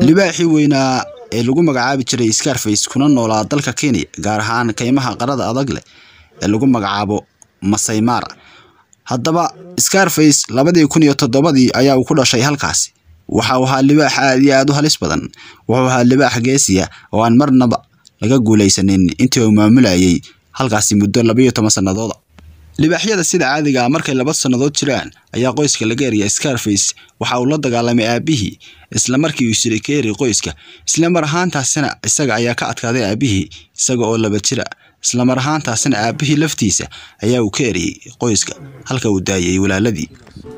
libaaxii weynaa ee lagu magacaabi jiray scarface kuna noolaa dalka kenya gaar ahaan kaymaha qarada adag leh ee lagu magacaabo masai mara haddaba scarface labadii kun iyo toddobadii ayaa uu ku dhashay halkaasi waxa uu ahaa libaax aad iyo aad u halis badan wuxuu ahaa libaax geesiya oo aan marnaba laga guulaysanin intii uu maamulayay halkaasi muddo labayo toban sannadooda libaaxyada sida caadiga ah markay laba sannadood jiraan ayaa qoyska laga eriya scarface waxa uu la dagaalamay aabihii isla markii uu siray ka eri qoyska isla mar ahaantaasina isaga ayaa ka adkaaday aabihii isaga oo laba jira isla mar ahaantaasina aabihii laftiisa ayaa uu ka eriyey qoyska halka uu daayay walaaladii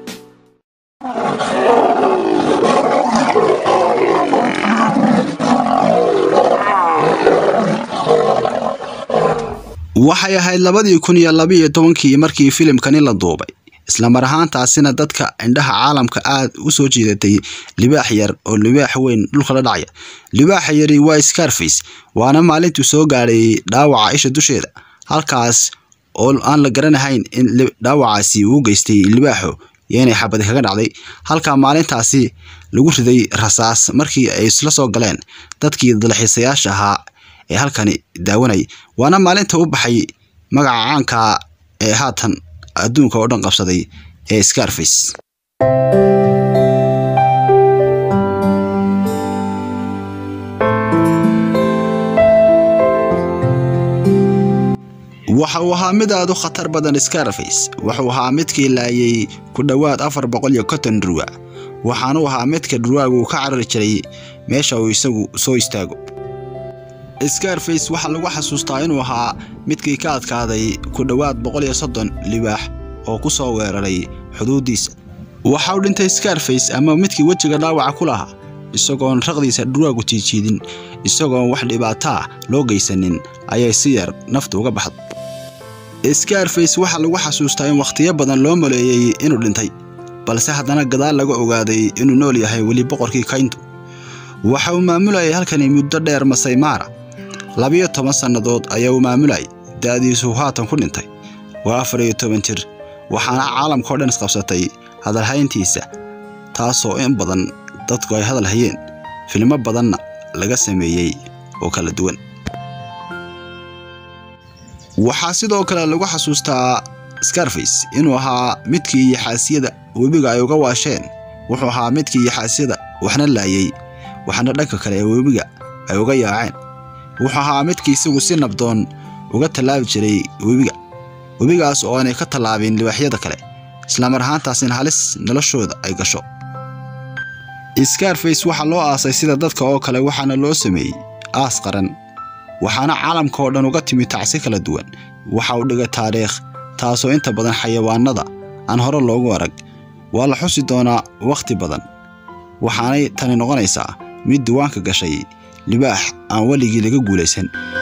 waxay ahayd labadii kun iyo labaiyo tobankii markii filimkani la duubay isla mar ahaantaasina dadka indhaha caalamka aad u soo jiidatay libaax yar oo libaax weyn dhulka la dhacaya libaaxa yari waa scarface waana maalintuu soo gaadhay dhaawaca isha dusheeda halkaas oo aan la garanahayn in dhaawacaasi uu geystay libaaxo iyo inay xabadi kaga dhacday halka maalintaasi lagu riday rasaas markii ay isla soo galeen dadkii dalxiisayaasha ahaa ee halkani daawanayay waana maalinta u baxay magaca caanka ee haatan adduunka oo dhan qabsaday ee scarface waxa uu ahaa mid aad u khatar badan scarface wuxuu ahaa midkii laayay ku dhowaad afar boqol iyo konton dhurwa waxaanuu ahaa midka dhurwaagu ka carari jiray meesha uu isagu soo istaago scarface waxaa lagu xasuustaa inuu ahaa midkii ka adkaaday ku dhowaad boqol iyo soddon libaax oo ku soo weeraray xuduuddiisa waxa uu dhintay scarface ama midkii wejiga dhaawaca ku lahaa isagoon raqdiisa dhurwaagu jiijiidin isagoon wax dhibaataa loo geysanin ayay si yar naftu uga baxda scarface waxaa lagu xasuustaa in wakhtiyo badan loo maleeyey inuu dhintay balse haddana gadaal laga ogaaday inuu nool yahay weli boqorkii kayntu waxa uu maamulayay halkani muddo dheer masai mara labiyo toban sannadood ayaa uu maamulayay da'diisu haatan ku dhintay waa afar iyo toban jir waxaana caalamka oo dhan isqabsatay hadalhayntiisa taasoo in badan dadku ay hadal hayeen filmo badanna laga sameeyey oo kala duwan waxaa sidoo kale lagu xasuustaa scarface inuu ahaa midkii yaxaasiyada webiga ay uga waasheen wuxuu ahaa midkii yaxaasyada waxna laayay waxna dhanka kale ee webiga ay uga yaaceen wuxuu ahaa midkii isagu si nabdoon uga tallaabi jiray webiga webigaas oo aanay ka tallaabin libaaxyada kale islamar ahaantaasina halis noloshooda ay gasho scarface waxaa loo aasay sida dadka oo kale waxaana loo sameeyey aas qaran waxaana caalamka oo dhan uga timi tacsi kala duwan waxa uu dhigay taariikh taasoo inta badan xayawaanada aan hore loogu arag waa la xusi doonaa wakhti badan waxaanay tani noqonaysaa mid diiwaanka gashay libaax aan weligii laga guulaysan